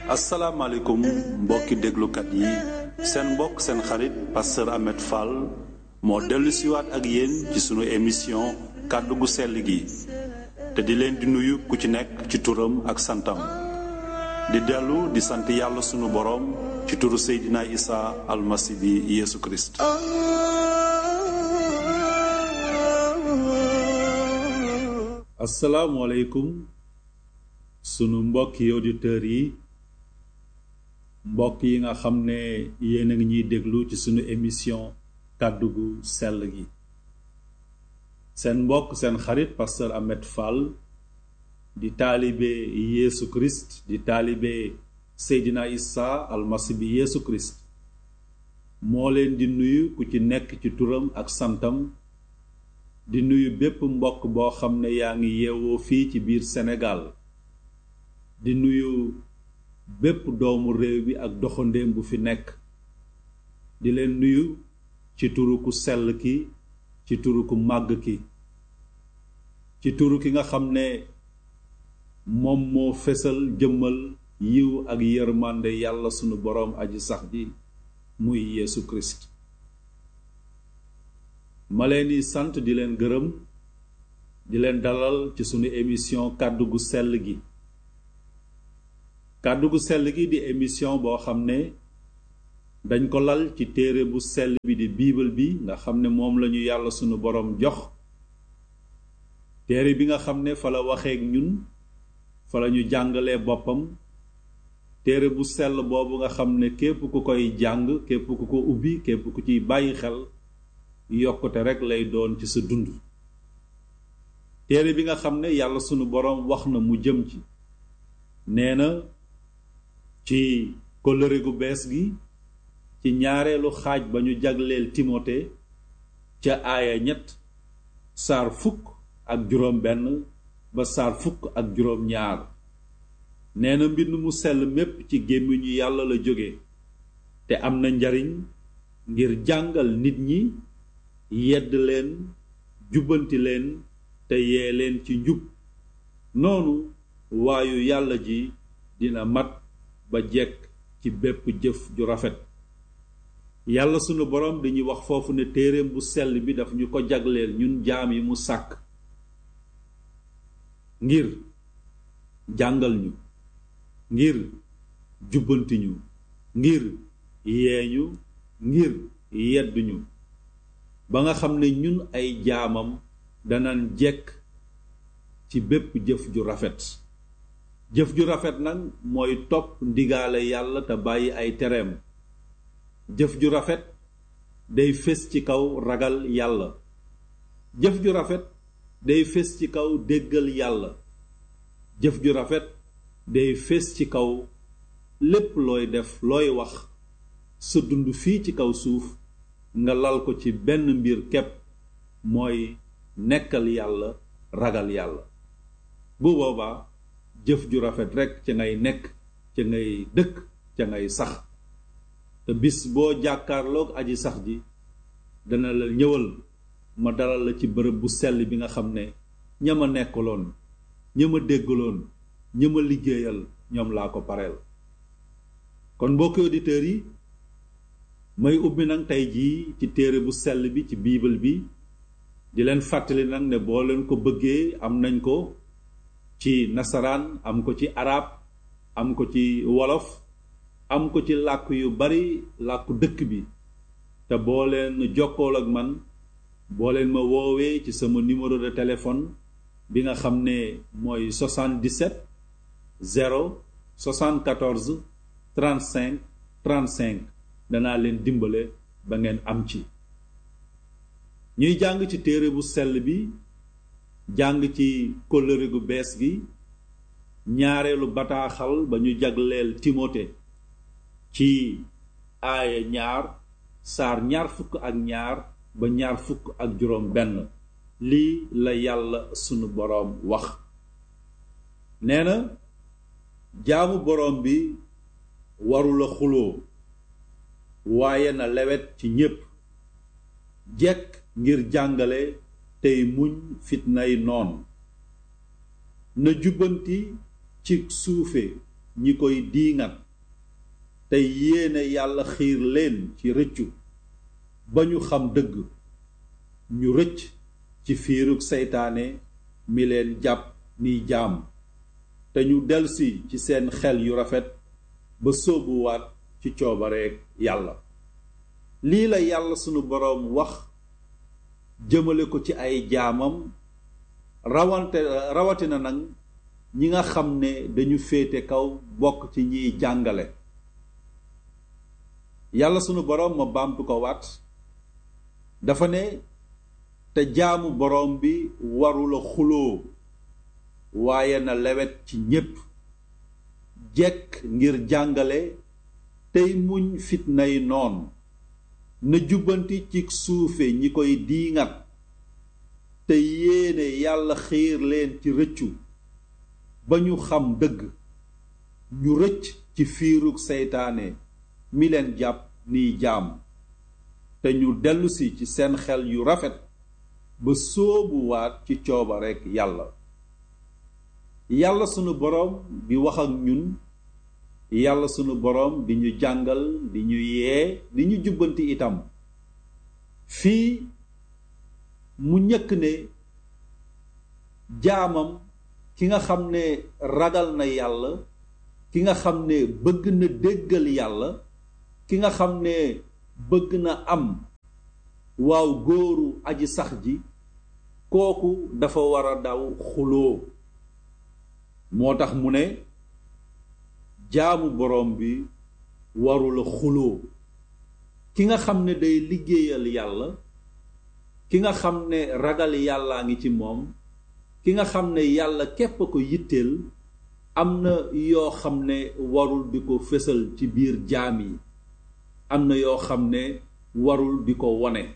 asalaamaaleykum mbokki déglukat yi seen mbokk seen xarit pasteur Ahmed Fall moo dellu siwaat ak yéen ci sunu émission kàddu gu sell gi te di leen di nuyu ku ci nekk ci turam ak santam di dellu di sant yàlla sunu boroom ci turu Seydina Isa almasi bi Yeesu Kirist asalaamualeykum sunu mbokki auditeurs yi mbokk yi nga xam ne yéen a ngi ñuy déglu ci sunu émission kàddu gu sell gi seen mbokk seen xarit pasteur Ahmed Fall di taalibe Yeesu Christ di taalibe Seydina Isa almasi bi Yeesu Christ moo leen di nuyu ku ci nekk ci turam ak santam di nuyu bépp mbokk boo xam ne yaa ngi yeewoo fii ci biir Sénégal di nuyu bépp doomu réew bi ak doxandéem bu fi nekk di leen nuyu ci turu ku sell ki ci turu ku màgg ki ci turu ki nga xam ne moom moo fesal jëmmal yiw ak yërmande yàlla sunu boroom aji sax ji muy Yeesu Kirist ma leen di sant di leen gërëm di leen dalal ci sunu émission kàddu gu sell gi kàddu gu sell gi di émission boo xam ne dañ ko lal ci téere bu sell bi di biibal bi nga xam ne moom lañu yàlla sunu boroom jox téere bi nga xam ne fa la waxeek ñun fa la ñu jàngalee boppam téere bu sell boobu nga xam ne képp ku koy jàng képp ku ko ubbi képp ku ciy bàyyi xel yokkute rekk lay doon ci sa dund téere bi nga xam ne yàlla sunu boroom wax na mu jëm ci nee na ci kóllëre gu bees gi ci ñaareelu xaaj ba ñu jagleel timote ca aaya ñett saar fukk ak juróom benn ba saar fukk ak juróom ñaar nee na mbind mu sell mépp ci gémmiñu yàlla la jóge te am na njariñ ngir jàngal nit ñi yedd leen jubbanti leen te yee leen ci njub noonu waayu yàlla ji dina mat ba jekk ci bépp jëf ju rafet yàlla sunu boroom dañuy wax foofu ne téereem bu sell bi daf ñu ko jagleel ñun jaam yi mu sàkk ngir jàngal ñu ngir jubbanti ñu ngir yeeñu ngir yedd ñu ba nga xam ne ñun ay jaamam danan jekk ci bépp jëf ju rafet jëf ju rafet nag mooy topp ndigaale yàlla te bàyyi ay tereem jëf ju rafet day fés ci kaw ragal yàlla jëf ju rafet day fés ci kaw déggal yàlla jëf ju rafet day fés ci kaw lépp looy def looy wax sa dund fii ci kaw suuf nga lal ko ci benn mbir kepp mooy nekkal yàlla ragal yàlla bu boobaa jëf ju rafet rekk ca ngay nekk ca ngay dëkk ca ngay sax te bis boo jàkkaarloog aji sax ji dana la ñëwal ma dalal la ci bërëb bu sell bi nga xam ne ña ma nekkaloon ña ma déggaloon ña ma liggéeyal ñoom laa ko pareel kon mbokki auditeurs yi may ubbi nag tey jii ci téere bu sell bi ci biibal bi di leen fàttali nag ne boo leen ko bëggee am nañ ko ci nasaraan am ko ci arab am ko ci wolof am ko ci làkk yu bari làkku dëkk bi te boo leen jokkool ak man boo leen ma woowee ci sama numéro de téléphone bi nga xam ne mooy 77 0 74 35 35 danaa leen dimbale ba ngeen am ci ñuy jàng ci téere bu sell bi jàng ci kóllëre gu bees gi ñaareelu bataaxal ba ñu jagleel timote ci aaya ñaar saar ñaar fukk ak ñaar ba ñaar fukk ak juróom benn lii la yàlla sunu boroom wax nee na jaamu boroom bi warula xuloo waaye na lewet ci ñépp jekk ngir jàngale tey muñ fitnay noon na jubbanti ci suufe ñi koy diingat te yéene yàlla xiir leen ci rëccu ba ñu xam dëgg ñu rëcc ci fiirug seytaane mi leen jàpp niy jaam te ñu delsi ci seen xel yu rafet ba sóobuwaat ci coobareek yàlla lii la yàlla sunu boroom wax jëmale ko ci ay jaamam rawante rawatina nag ñi nga xam ne dañu féete kaw bokk ci ñiy jàngale yàlla sunu boroom ma baamtu ko waat dafa ne te jaamu boroom bi warula xuloo waaye na lewet ci ñépp jekk ngir jàngale tey muñ fitnay noon na jubbanti ci suufe ñi koy diingat te yéene yàlla xiir leen ci rëccu ba ñu xam dëgg ñu rëcc ci fiirug seytaane mi leen jàpp niy jaam te ñu dellusi ci seen xel yu rafet ba sóobuwaat ci coobareek yàlla yàlla sunu boroom di wax ak ñun yàlla sunu boroom di ñu jàngal di ñu yee di ñu jubbanti itam fii mu ñëkk ne jaamam ki nga xam ne ragal na yàlla ki nga xam ne bëgg na déggal yàlla ki nga xam ne bëgg na am waaw góoru aji sax ji kooku dafa war a daw xuloo moo tax mu ne jaamu boroom bi warula xuloo ki nga xam ne day liggéeyal yàlla ki nga xam ne ragal yàllaa ngi ci moom ki nga xam ne yàlla képp ko yitteel am na yoo xam ne warul di ko fésal ci biir jaam yi am na yoo xam ne warul di ko wone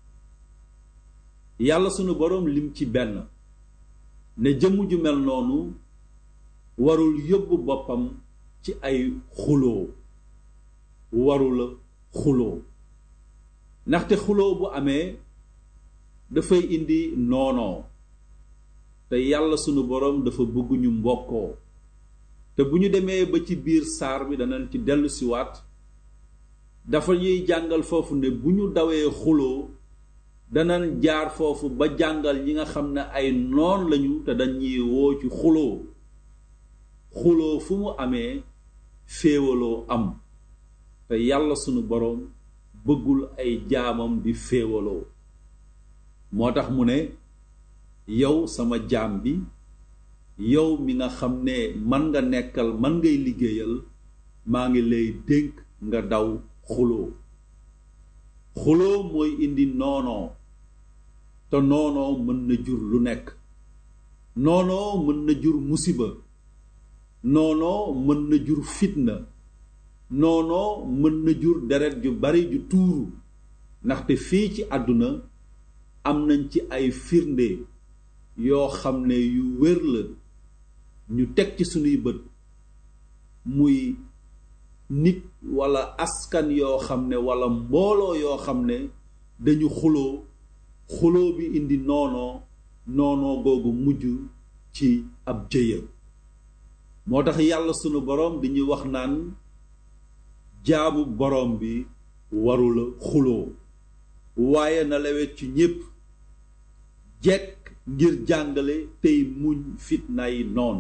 yàlla sunu boroom lim ci benn ne jëmm ju mel noonu warul yóbbu boppam ci ay xuloo warula xuloo ndaxte xuloo bu amee dafay indi noonoo te yàlla sunu boroom dafa bëgg ñu mbokkoo te bu ñu demee ba ci biir saar bi danañ ci dellusiwaat dafa ñuy jàngal foofu ne bu ñu dawee xuloo danañ jaar foofu ba jàngal ñi nga xam ne ay noon lañu te dañuy woo ci xuloo xuloo fu mu amee féewaloo am te yàlla sunu boroom bëggul ay jaamam di féewaloo moo tax mu ne yow sama jaam bi yow mi nga xam ne man nga nekkal man ngay liggéeyal maa ngi lay dénk nga daw xuloo xuloo mooy indi noonoo te noonoo mën na jur lu nekk noonoo mën na jur musiba noonoo mën na jur fitna noonoo mën na jur deret ju bari ju tuuru ndaxte fii ci àdduna am nañ ci ay firnde yoo xam ne yu wér la ñu teg ci sunuy bët muy nit walla askan yoo xam ne walla mbooloo yoo xam ne dañu xuloo xuloo bi indi noonoo noonoo googu mujj ci ab jëya moo tax yàlla sunu boroom dañuy wax naan jaamu boroom bi warula xuloo waaye na lewet ci ñépp jekk ngir jàngale tey muñ fitnaay noon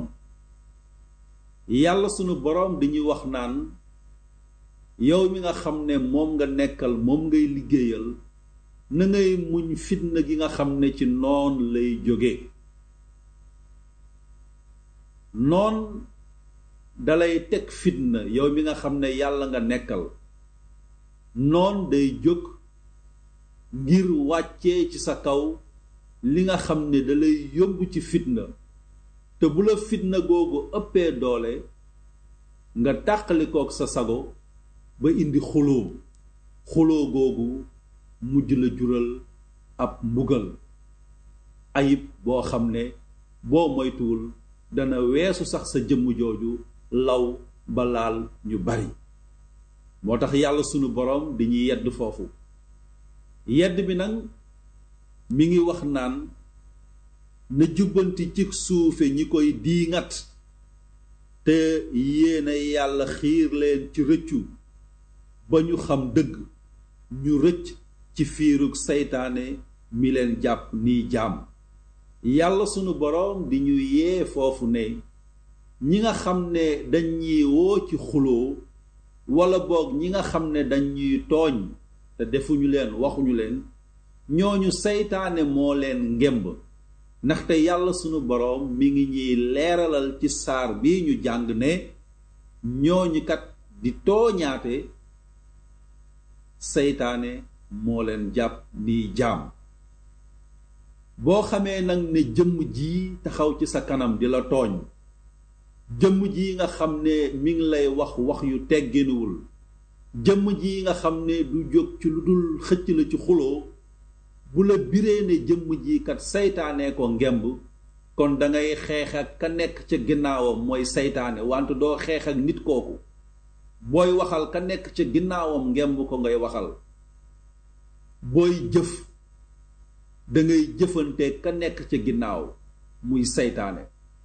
yàlla sunu boroom dañuy wax naan yow mi nga xam ne moom nga nekkal moom ngay liggéeyal na ngay muñ fitna gi nga xam ne ci noon lay jóge noon dalay teg fitna yow mi nga xam ne yàlla nga nekkal noon day jóg ngir wàccee ci sa kaw li nga xam ne dalay yóbbu ci fitna te bu la fitna googu ëppee doole nga tàqalikook sa sago ba indi xuloo xuloo googu mujj la jural ab mbugal ayib boo xam ne boo moytuwul dana weesu sax sa jëmm jooju law ba laal ñu bari moo tax yàlla sunu boroom dañuy yedd foofu yedd bi nag mi ngi wax naan na jubbanti ci suufe ñi koy diingat te yéena yàlla xiir leen ci rëccu ba ñu xam dëgg ñu rëcc ci fiirug seytaane mi leen jàpp nii jaam yàlla sunu boroom di ñu yee foofu ne ñi nga xam ne dañ ñuy woo ci xuloo walla boog ñi nga xam ne dañ ñuy tooñ te defuñu leen waxuñu leen ñooñu seytaane moo leen ngemb ndaxte yàlla sunu boroom mi ngi ñuy leeralal ci saar bi ñu jàng ne ñooñu kat di tooñaate seytaane moo leen jàpp ni jaam boo xamee nag ne jëmm ji taxaw ci sa kanam di la tooñ jëmm ji nga xam ne mi ngi lay wax wax yu tegginuwul jëmm ji nga xam ne du jóg ci lu dul xëcc la ci xuloo bu la biree ne jëmm ji kat seytaane ko ngemb kon dangay xeex ak ka nekk ca ginnaawam mooy seytaane wante doo xeex ak nit kooku booy waxal ka nekk ca ginnaawam ngemb ko ngay waxal booy jëf dangay jëfante ka nekk ca ginnaaw muy seytaane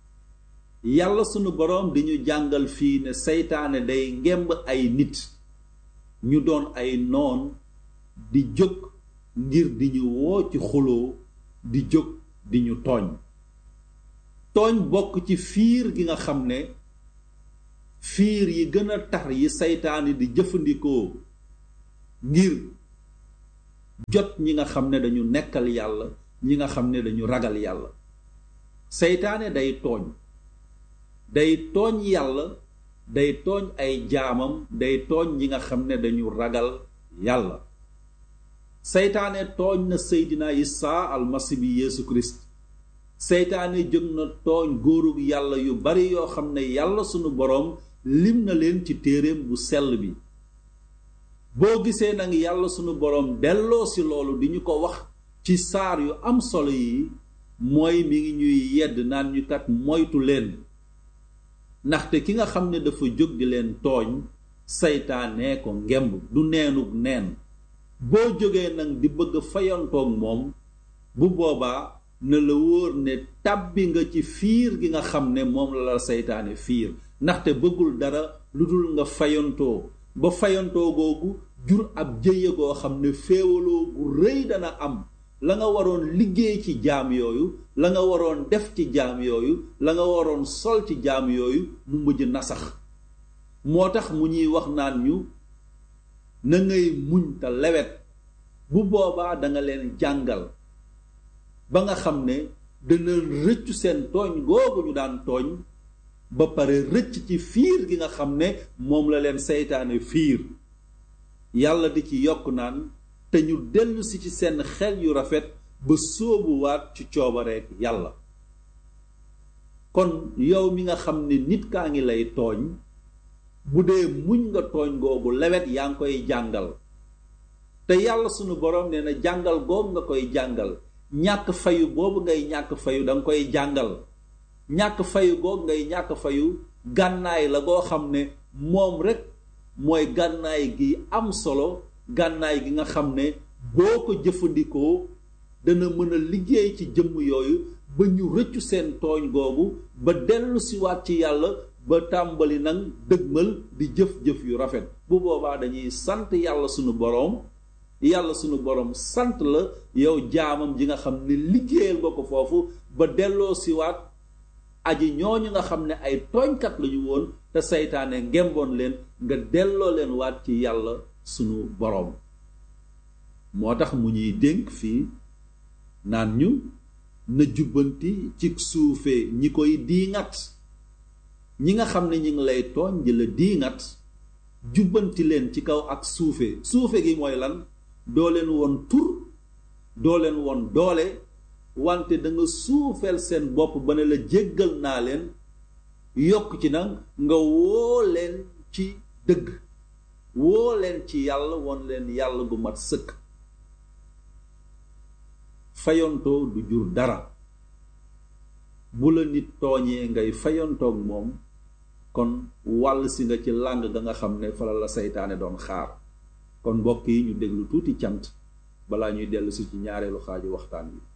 yàlla sunu boroom di ñu jàngal fii ne seytaane day ngemb ay nit ñu doon ay noon di jóg ngir di ñu woo ci xuloo di jóg di ñu tooñ tooñ bokk ci fiir gi nga xam ne fiir yi gën a tar yi seytaane di jëfandikoo ngir jot ñi nga xam ne dañu nekkal yàlla ñi nga xam ne dañu ragal yàlla seytaane day tooñ day tooñ yàlla day tooñ ay jaamam day tooñ ñi nga xam ne dañu ragal yàlla seytaane tooñ na seydina isaa almasi bi yeesu kirist seytaane jóg na tooñ góorug yàlla yu bari yoo xam ne yàlla sunu boroom lim na leen ci téereem bu sell bi boo gisee nag yàlla sunu boroom delloo si loolu di ñu ko wax ci saar yu am solo yi mooy mi ngi ñuy yedd naan ñu kat moytu leen ndaxte ki nga xam ne dafa jóg di leen tooñ seytaane ko ngemb du neenug neen boo jógee nag di bëgg fayantoog moom bu boobaa na la wóor ne tàbbi nga ci fiir gi nga xam ne moom la la seytaane fiir ndaxte bëggul dara lu dul nga fayantoo ba fayantoo googu jur ab jëye goo xam ne féewaloo gu rëy dana am la nga waroon liggéey ci jaam yooyu la nga waroon def ci jaam yooyu la nga waroon sol ci jaam yooyu mu mujj nasax moo tax mu ñuy wax naan ñu na ngay muñ te lewet bu boobaa danga leen jàngal ba nga xam ne dana rëccu seen tooñ googu ñu daan tooñ ba pare rëcc ci fiir gi nga xam ne moom la leen seytaane fiir yàlla di ci yokk naan te ñu dellusi ci seen xel yu rafet ba sóobuwaat ci coobareek yàlla kon yow mi nga xam ne nit kaa ngi lay tooñ bu dee muñ nga tooñ googu lewet yaa ngi koy jàngal te yàlla sunu boroom nee na jàngal googu nga koy jàngal ñàkk fayu boobu ngay ñàkk fayu danga koy jàngal ñàkk fayu googu ngay ñàkk fayu gànnaay la goo xam ne moom rekk mooy gànnaay gi am solo gànnaay gi nga xam ne boo ko jëfandikoo dana mën a liggéey ci jëmm yooyu ba ñu rëccu seen tooñ googu ba dellu siwaat ci yàlla ba tàmbali nag dëgmal di jëf-jëf yu rafet bu boobaa dañuy sant yàlla sunu boroom yàlla sunu boroom sant la yow jaamam ji nga xam ne liggéeyal nga ko foofu ba delloo siwaat aji ñooñu nga xam ne ay tooñkat lañu woon te seytaane ngemboon leen nga delloo leen waat ci yàlla sunu boroom moo tax mu ñuy dénk fii naan ñu na jubbanti ci suufee ñi koy diingat ñi nga xam ne ñi ngi lay tooñ di la diingat jubbanti leen ci kaw ak suufe suufe gi mooy lan doo leen woon tur doo leen woon doole wante da nga suufeel seen bopp ba ne la jéggal naa leen yokk ci nag nga woo leen ci dëgg woo leen ci yàlla won leen yàlla gu mat sëkk fayontoo du jur dara bu la nit tooñee ngay fayontoog moom kon wàll si nga ci làng ga nga xam ne fala la seytaane doon xaar kon mbokk yi ñu déglu tuuti cant balaa ñuy dellu si ci ñaareelu xaaju waxtaan wi